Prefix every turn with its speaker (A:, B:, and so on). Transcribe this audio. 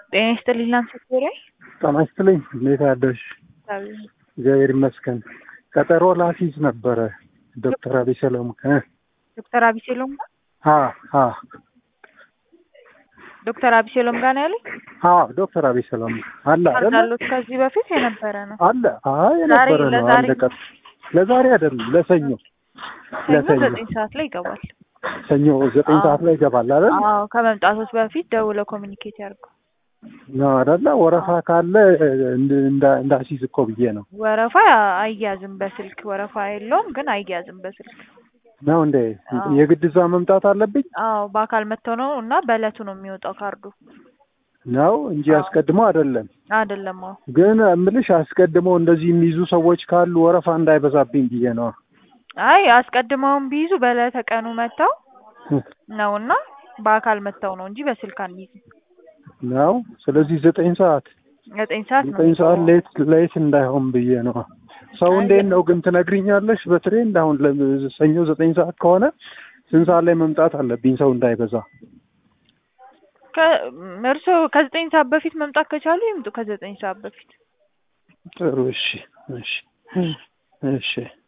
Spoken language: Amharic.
A: ጤና ይስጥልኝ ላንሴት
B: ጤና ይስጥልኝ። እንዴት አደርሽ? እግዚአብሔር ይመስገን። ቀጠሮ ላፊዝ ነበረ ዶክተር አብይ ሰለሞን እ
A: ዶክተር አብይ ሰሎም ጋር
B: አ አ
A: ዶክተር አብይ ሰሎም ጋር ነው ያሉኝ።
B: አ ዶክተር አብይ ሰለሞን አለ አይደለ?
A: ካርዳሎት ከዚህ በፊት የነበረ ነው።
B: አለ አይ የነበረ ነው።
A: ለዛሬ-
B: አለቀ። ለዛሬ አይደለም ለሰኞ
A: ሰኞ
B: ለሰኞ
A: ዘጠኝ ሰዓት ላይ ይገባል።
B: ሰኞ ዘጠኝ
A: አዎ።
B: ሰዓት ላይ ይገባል አይደል?
A: አዎ ከመምጣቶች በፊት ደውለው ኮሚኒኬት ያድርጉ።
B: ነው አይደለ? ወረፋ ካለ እንድ- እንዳ- እንዳሲዝ እኮ ብዬ ነው።
A: ወረፋ አይያዝም በስልክ ወረፋ የለውም ግን አይያዝም በስልክ።
B: ነው እንዴ?
A: አዎ።
B: የግድ እዛ መምጣት አለብኝ
A: አዎ በአካል መጥተው ነው እና በእለቱ ነው የሚወጣው ካርዱ
B: ነው እንጂ
A: አዎ።
B: አስቀድሞ አይደለም።
A: አይደለም። አዎ
B: ግን እምልሽ አስቀድሞ እንደዚህ የሚይዙ ሰዎች ካሉ ወረፋ እንዳይበዛብኝ ብዬ ነው።
A: አይ አስቀድመውም ቢይዙ በዕለተ ቀኑ መጥተው ነው እና በአካል መጥተው ነው እንጂ በስልክ አንይዝም።
B: ነው ስለዚህ ዘጠኝ ሰዓት
A: ዘጠኝ ሰዓት ነው
B: ዘጠኝ ሰዓት
A: የሚገባው።
B: ሌት ሌት እንዳይሆን ብዬ ነው። ሰው
A: አይ፣
B: እንዴት ነው ግን ትነግሪኛለሽ? በትሬንድ አሁን ለ- ሰኞ ዘጠኝ ሰዓት ከሆነ ስንት ሰዓት ላይ መምጣት አለብኝ ሰው እንዳይበዛ?
A: ከ- እርስዎ ከዘጠኝ ሰዓት በፊት መምጣት ከቻሉ ይምጡ። ከዘጠኝ ሰዓት በፊት
B: ጥሩ እሺ፣ እሺ፣ እሺ።